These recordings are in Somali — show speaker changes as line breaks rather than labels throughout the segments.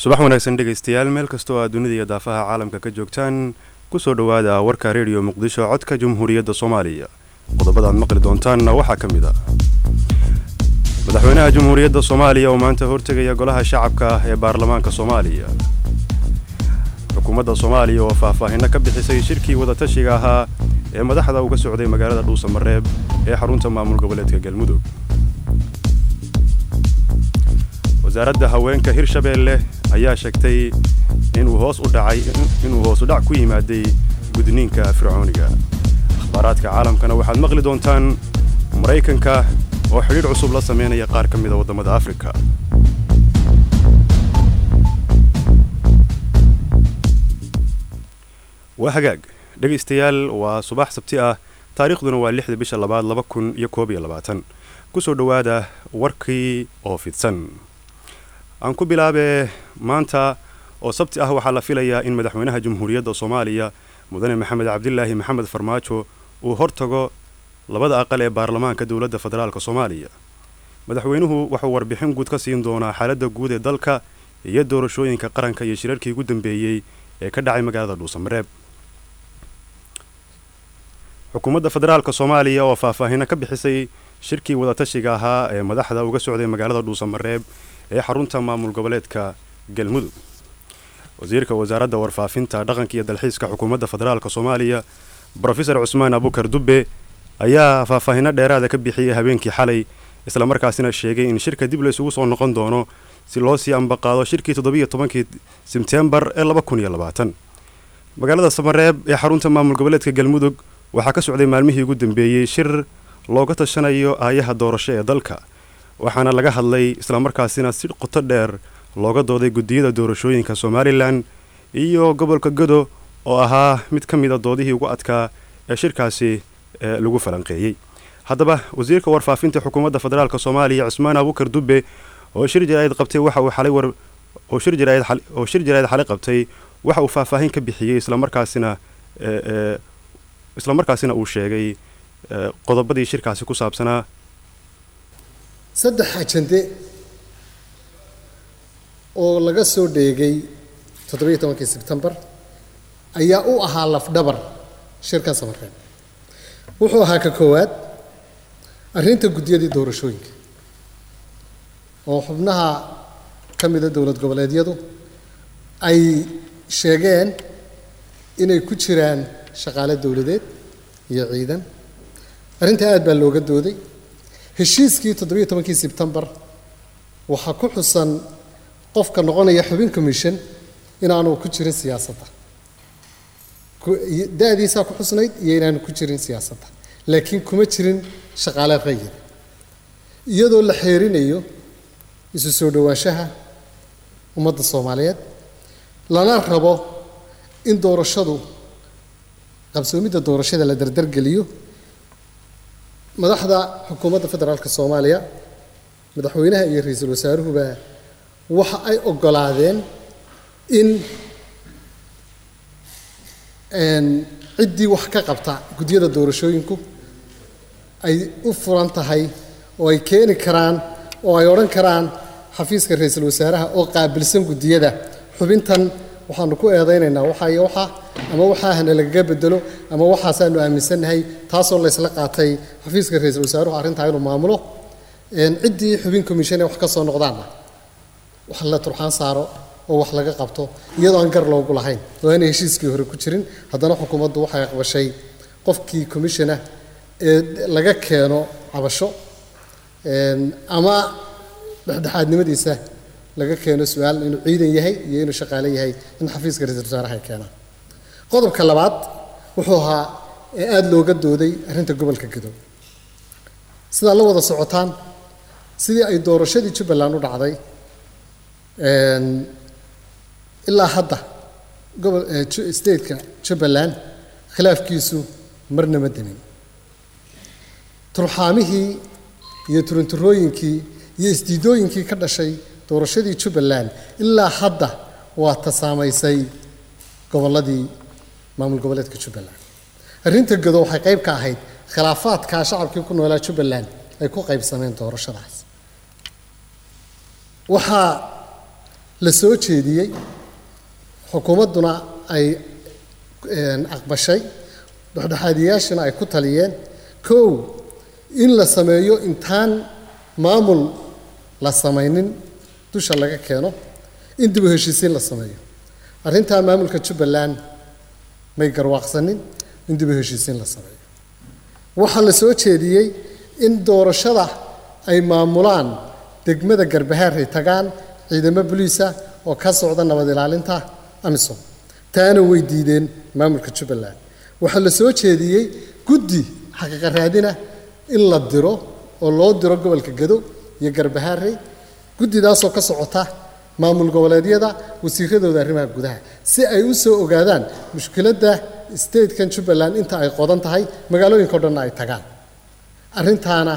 subax wanaagsan dhegaystayaal meel kastoo aad dunida iyo daafaha caalamka ka joogtaan kusoo dhowaada warka rediyo muqdisho codka jamhuuriyadda soomaaliya qodobada aad maqli doontaanna waxaa ka mid a madaxweynaha jamhuuriyadda soomaaliya oo maanta hortegaya golaha shacabka ah ee baarlamaanka soomaaliya xukuumadda soomaaliya oo faahfaahinno ka bixisay shirkii wadatashiga ahaa ee madaxda uga socday magaalada dhuusamareeb ee xarunta maamul goboleedka galmudug wasaaradda haweenka hirshabeelle ayaa sheegtay inuu hoos u dhacay inuu hoos u dhac ku yimaaday gudniinka fircooniga akhbaaraadka caalamkana waxaad maqli doontaan maraykanka oo xidhiidh cusub la sameynaya qaar ka mida waddamada afrika waa hagaag dhegaystayaal waa subax sabti ah taariikhduna waa lixda bisha labaad laba kun iyo koob iyo labaatan kusoo dhowaada warkii oo fidsan aan ku bilaabee maanta oo sabti ah waxaa la filayaa in madaxweynaha jamhuuriyadda soomaaliya mudane maxamed cabdilaahi maxamed farmaajo uu hortago labada aqal ee baarlamaanka dowladda federaalk soomaaliya madaxweynuhu wuxuu warbixin guud ka siin doonaa xaaladda guud ee dalka iyo doorashooyinka qaranka iyo shirarkii ugu dambeeyey ee ka dhacay magaalada dhuusamareeb xukuumadda federaalk soomaaliya oo faahfaahinno ka bixisay shirkii wadatashiga ahaa ee madaxda uga socday magaalada dhuusamareeb ee xarunta maamul goboleedka galmudug wasiirka wasaaradda warfaafinta dhaqanka iyo dalxiiska xukuumadda federaalk soomaaliya brofesor cusmaan abukar dubbe ayaa faahfaahinno dheeraada ka bixiyey habeenkii xalay islamarkaasina sheegay in shirka dib laysugu soo noqon doono si loo sii ambaqaado shirkii toddobiiyo tobankii sebtembar ee laba kun iyo labaatan magaalada samareeb ee xarunta maamul goboleedka galmudug waxaa ka socday maalmihii ugu dambeeyey shir looga tashanayo aayaha doorasho ee dalka waxaana laga hadlay islamarkaasina si qoto dheer looga dooday guddiyada doorashooyinka somalilan iyo gobolka godo oo ahaa mid ka mida doodihii ugu adkaa ee shirkaasi lagu falanqeeyey haddaba wasiirka warfaafinta xukuumadda federaalk soomaaliya cismaan abukar dubbe oo shir jaraa'id qabtay waxa uu xalay war oo shir jaraa'id oo shir jaraa'id xalay qabtay waxa uu faahfaahin ka bixiyey islamarkaasina islamarkaasina uu sheegay qodobadii shirkaasi ku saabsanaa
saddex ajande oo laga soo dheegay toddobiiyo tobankii sebtembar ayaa u ahaa lafdhabar shirkan samareeb wuxuu ahaa ka koowaad arrinta guddiyadii doorashooyinka oo xubnaha ka mida dowlad goboleedyadu ay sheegeen inay ku jiraan shaqaale dowladeed iyo ciidan arrintaa aad baa looga dooday heshiiskii toddobiiyo tobankii sebtembar waxaa ku xusan qofka noqonaya xubin commission inaanu ku jirin siyaasadda da-diisaa ku xusnayd iyo inaanu ku jirin siyaasadda laakiin kuma jirin shaqaale qayida iyadoo la xeerinayo isu soo dhowaanshaha ummadda soomaaliyeed lana rabo in doorashadu qabsoomidda doorashada la dardargeliyo madaxda xukuumadda federaalka soomaaliya madaxweynaha iyo ra-iisul wasaaruhuba waxa ay oggolaadeen in ciddii wax ka qabta guddiyada doorashooyinku ay u furan tahay oo ay keeni karaan oo ay odhan karaan xafiiska ra-iisul wasaaraha oo qaabilsan guddiyada xubintan waxaanu ku eedaynaynaa waxaa iyo waxaa ama waxaahana lagaga bedelo ama waxaasaanu aaminsannahay taasoo laysla qaatay xafiiska ra-iisul wasaaruhu arrintaa inuu maamulo ciddii xubin commission ee wax ka soo noqdaanna wax la turxaan saaro oo wax laga qabto iyadoo aan gar loogu lahayn oo aanay heshiiskii hore ku jirin haddana xukuumaddu waxay aqbashay qofkii commissionah ee laga keeno cabasho ama dhexdhexaadnimadiisa laga keeno su-aal inuu ciidan yahay iyo inuu shaqaale yahay in xafiiska ra-iisul wasaaraha ay keenaan qodobka labaad wuxuu ahaa ee aada looga dooday arrinta gobolka gadow sidaad la wada socotaan sidii ay doorashadii jubbaland u dhacday ilaa hadda gobol stateka jubbaland khilaafkiisu marna ma demin turxaamihii iyo turunturooyinkii iyo isdiidooyinkii ka dhashay doorashadii jubbaland ilaa hadda waa ta saamaysay gobolladii maamul goboleedka jubbaland arrinta gado waxay qayb ka ahayd khilaafaadkaa shacabkii ku noolaa jubbaland ay ku qaybsameen doorashadaas waxaa la soo jeediyey xukuumadduna ay aqbashay dhexdhexaadiyaashana ay ku taliyeen kow in la sameeyo intaan maamul la samaynin dusha laga keeno in dib u heshiisiin la sameeyo arrintaa maamulka jubbaland may garwaaqsanin in dib u heshiisiin la sameeyo waxaa la soo jeediyey in doorashada ay maamulaan degmada garbahaar ay tagaan ciidamo boliisa oo ka socda nabad ilaalinta amisom taana way diideen maamulka jubbaland waxaa la soo jeediyey guddi xaqiiqa raadina in la diro oo loo diro gobolka gado iyo garbahaarey guddidaasoo ka socota maamul goboleedyada wasiiradooda arrimaha gudaha si ay u soo ogaadaan mushkiladda statekan jubbaland inta ay qodan tahay magaalooyinka o dhanna ay tagaan arrintaana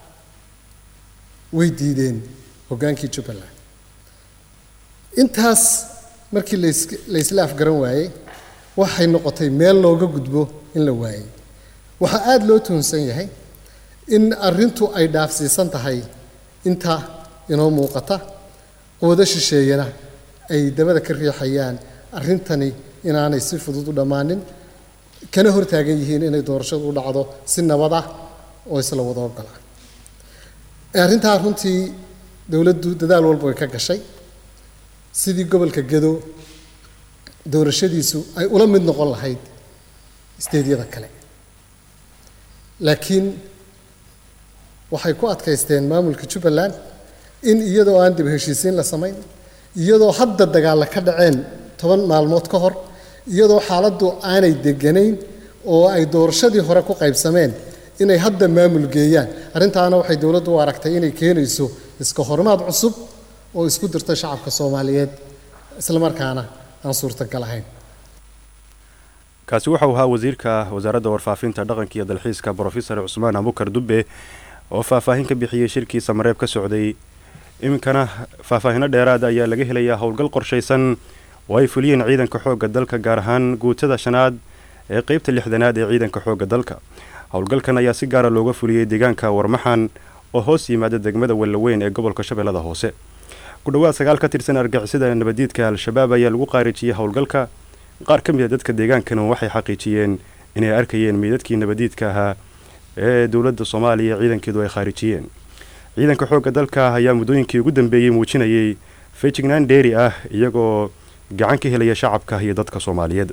way diideen hoggaankii jubbaland intaas markii la isla afgaran waayey waxay noqotay meel looga gudbo in la waayey waxaa aada loo tuhunsan yahay in arrintu ay dhaafsiisan tahay inta inoo muuqata quwado shisheeyana ay dabada ka riixayaan arrintani inaanay si fudud u dhammaanin kana hortaagan yihiin inay doorashadu u dhacdo si nabad ah oo isla wada ogola arrintaa runtii dowladdu dadaal walba way ka gashay sidii gobolka gado doorashadiisu ay ula mid noqon lahayd isteedyada kale laakiin waxay ku adkaysteen maamulka jubbaland in iyadoo aan dib heshiisiin la samayn iyadoo hadda dagaalla ka dhaceen toban maalmood ka hor iyadoo xaaladdu aanay deganayn oo ay doorashadii hore ku qaybsameen inay hadda maamul geeyaan arrintaana waxay dowladdu u aragtay inay keenayso iska horimaad cusub oo isku dirta shacabka soomaaliyeed islamarkaana aan suurtagal ahayn
kaasi waxau ahaa wasiirka wasaaradda warfaafinta dhaqanka iyo dalxiiska brofesor cusmaan abukar dubbe oo faahfaahin ka bixiyey shirkii samareeb ka socday iminkana faahfaahino dheeraada ayaa laga helayaa howlgal qorshaysan oo ay fuliyeen ciidanka xoogga dalka gaar ahaan guutada shanaad ee qeybta lixdanaad ee ciidanka xoogga dalka howlgalkan ayaa si gaara looga fuliyey deegaanka warmaxan oo hoos yimaada degmada wellaweyn ee gobolka shabeellada hoose ku dhowaad sagaal ka tirsan argixisada nabadiidka al-shabaab ayaa lagu qaarijiyey howlgalka qaar ka mid a dadka deegaankana waxay xaqiijiyeen inay arkayeen meydadkii nabadiidka ahaa ee dowladda soomaaliya ciidankeedu ay khaarijiyeen ciidanka xoogga dalka ayaa muddooyinkii ugu dambeeyey muujinayay fejignaan dheeri ah iyagoo gacan ka helaya shacabka iyo dadka soomaaliyeed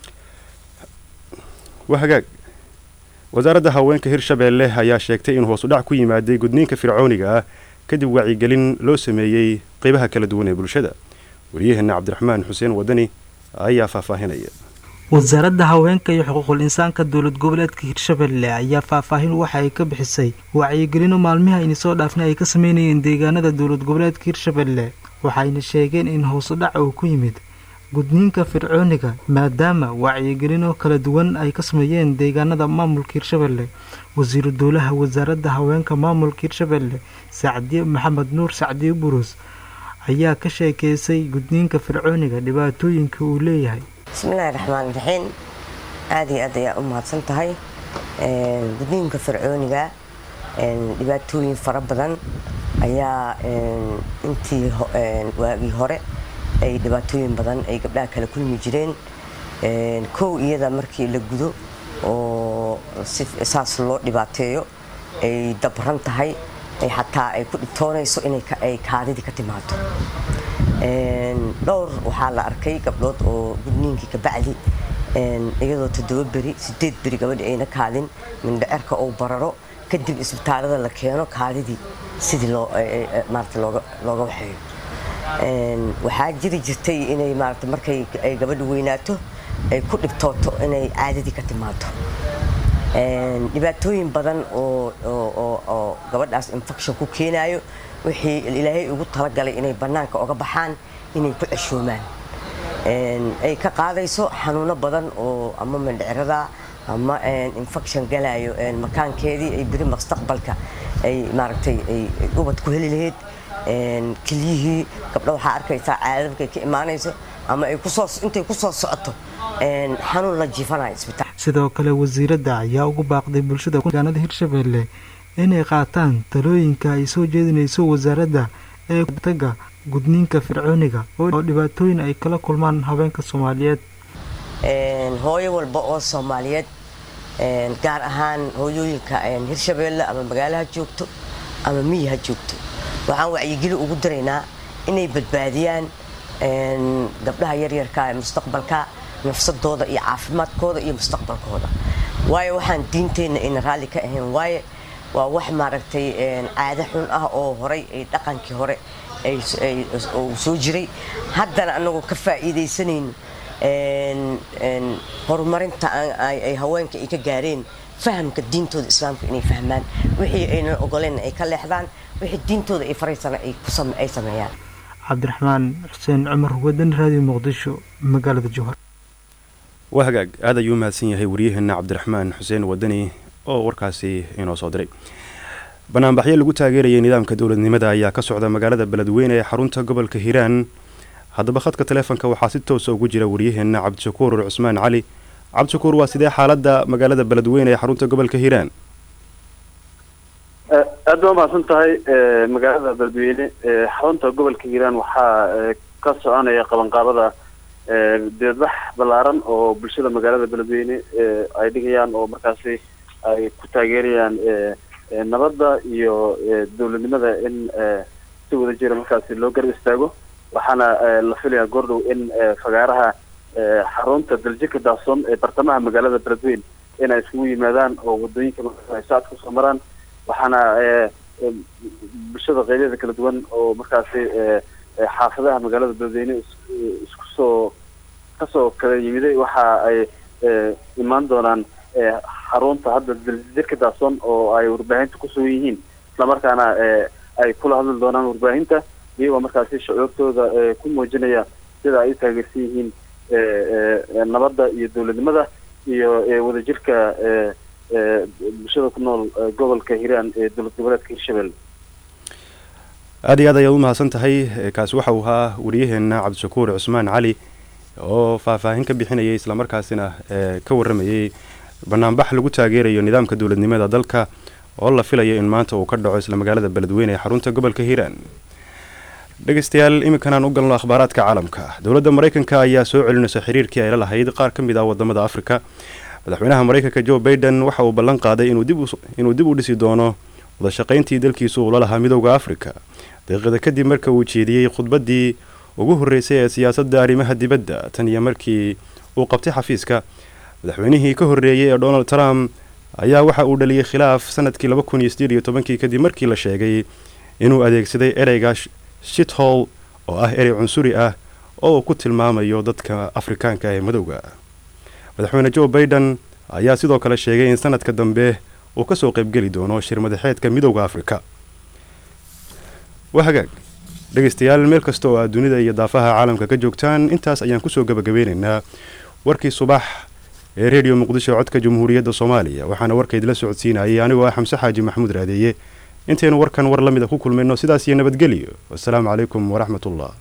waa hagaag wasaaradda haweenka hirshabeelle ayaa sheegtay in hoos u dhac ku yimaaday gudniinka fircooniga ah kadib wacyigelin loo sameeyey qeybaha kala duwan ee bulshada wariyaheenna cabdiraxmaan xuseen wadani ayaa faahfaahinaya
wasaaradda haweenka iyo xuquuqul insaanka dowlad goboleedka hirshabelle ayaa faahfaahin waxa ay ka bixisay wacyigelino maalmihi ayna soo dhaafnay ay ka sameynayeen deegaanada dowlad goboleedka hirshabelle waxayna sheegeen in hoosu dhac uu ku yimid gudniinka fircooniga maadaama wacyigelino kala duwan ay ka sameeyeen deegaanada maamulka hirshabelle wasiiru dowlaha wasaaradda haweenka maamulka hirshabelle sacdiye maxamed nuur sacdiye burus ayaa ka sheekeysay gudniinka fircooniga dhibaatooyinka uu leeyahay
bismillahi raxmaan raxiim aad iyo aad ayaa u mahadsan tahay gudniinka fircooniga dhibaatooyin fara badan ayaa intii waagii hore ay dhibaatooyin badan ay gabdhaha kala kulmi jireen kow iyada markii la gudo oo saas loo dhibaateeyo ay dabran tahay xataa ay ku dhibtoonayso inay kaadidii ka timaado dhowr waxaa la arkay gabdhood oo gudniinkii kabacdi iyadoo toddoba beri sideed beri gabadhi ayna kaadin mindhacerka uu bararo kadib isbitaalada la keeno kaadidii sidii maarata looga waxeeyo waxaa jiri jirtay inay maarata markay ay gabadhu weynaato ay ku dhibtooto inay caadadii ka timaado dhibaatooyin badan oo gabadhaas infection ku keenayo wixii ilaahay ugu talagalay inay bannaanka oga baxaan inay ku ceshoomaan ay ka qaadayso xanuuno badan oo ama mindhicirada ama infection galayo makaankeedii ay beri mustaqbalka ay maaragtay ay ubad ku heli lahayd kelyihii gabdha waxaa arkaysaa caadada markay ka imaanayso ama ay kusoo intay kusoo socoto xanuun la jiifanayo isbitaal
sidoo kale wasiiradda ayaa ugu baaqday bulshada deegaanada hirshabelle inay qaataan talooyinka ay soo jeedinayso wasaaradda ee taga gudniinka fircooniga oo dhibaatooyin ay kala kulmaan haweenka soomaaliyeed
hooyo walba oo soomaaliyeed gaar ahaan hooyooyinka hirshabeelle ama magaalaha joogto ama miyi ha joogto waxaan wacyigeli ugu daraynaa inay badbaadiyaan gabdhaha yaryarka ee mustaqbalka nafsadooda iyo caafimaadkooda iyo mustaqbalkooda waayo waxaan diinteenna ayna raalli ka ahayn waaye waa wax maaragtay caado xun ah oo horay ay dhaqankii hore soo jiray haddana anagoo ka faa'iidaysanayno horumarinta ay haweenka ay ka gaareen fahamka diintooda islaamka inay fahmaan wixii aynan ogoleen ay ka leexdaan wixii diintooda ay faraysana ay sameeyaan
cabdiraxmaan xuseen cumar wadan raadiyo muqdisho magaalada jowhar
waa hagaag aad ayuu mahadsan yahay waryaheena cabdiraxmaan xuseen wadani oo warkaasi inoo soo diray banaanbaxyo lagu taageerayay nidaamka dowladnimada ayaa ka socda magaalada beledweyne ee xarunta gobolka hiiraan haddaba khadka taleefonka waxaa si toosa ugu jira waryaheena cabdishakuur cusmaan cali cabdishakuur waa sidee xaaladda magaalada beledweyne ee xarunta gobolka hiiraan
aad baa umahadsan tahay magaalada beledweyne xarunta gobolka hiiraan waxaa ka soconaya qabanqaabada deedbax ballaaran oo bulshada magaalada beledweyne ay dhigayaan oo markaasi ay ku taageerayaan nabadda iyo dowladnimada in si wada jira markaasi loo garab istaago waxaana la filayaa goordhow in fagaaraha xarunta daljika daafson ee bartamaha magaalada beledweyne in ay iskugu yimaadaan oo wadooyinka markaas ay saad kusoo maraan waxaana bulshada qeybyada kala duwan oo markaasi xaafadaha magaalada beledweyne isku soo kasoo kala yimiday waxa ay imaan doonaan xarunta hadda daljika daafson oo ay warbaahinta kusugan yihiin islamarkaana ay kula hadli doonaan warbaahinta iyagoo markaasi shucuurtooda ku muujinaya sida ay u taageersan yihiin nabadda iyo dowladnimada iyo wadajirka bulshada ku nool gobolka hiiraan ee dowlad goboleedka hirshabelle
aada iyo aad ayaad u mahadsan tahay kaasi waxa uu ahaa waryaheena cabdishakuur cusmaan cali oo faahfaahin ka bixinayay islamarkaasina ka warramayay banaanbax lagu taageerayo nidaamka dowladnimada dalka oo la filayo in maanta uu ka dhaco isla magaalada beledweyne ee xarunta gobolka hiiraan dhegeystayaal iminkanaan u galno akhbaaraadka caalamka dowladda maraykanka ayaa soo celinaysa xiriirkii ay la lahayd qaar ka mid ah wadamada afrika madaxweynaha maraykanka joe baiden waxa uu ballan qaaday inuu dib u dhisi doono wadashaqayntii dalkiisu uula lahaa midowda afrika daqiiqada kadib marka uu jeediyey khudbaddii ugu horreysay ee siyaasadda arrimaha dibadda tan iyo markii uu qabtay xafiiska madaxweynihii ka horreeyey ee donald trump ayaa waxa uu dhaliyey khilaaf sanadkii laba kun iyo sideed iyo tobankii kadib markii la sheegay inuu adeegsaday ereyga shithol oo ah erey cunsuri ah oo uu ku tilmaamayo dadka afrikaanka ee madowga madaxweyne joe baiden ayaa sidoo kale sheegay in sanadka dambe uu kasoo qaybgeli doono shir madaxeedka midowda afrika waa hagaag dhegeystayaal meel kasta oo aad dunida iyo daafaha caalamka ka joogtaan intaas ayaan kusoo gabagabeynaynaa warkii subax ee redio muqdisho codka jamhuuriyadda soomaaliya waxaana warkaydila socodsiinayay anigoo ah xamse xaaji maxamuud raadeeye intaynu warkan war la mida ku kulmayno sidaas iyo nabadgelyo wasalaamu calaykum waraxmat ullah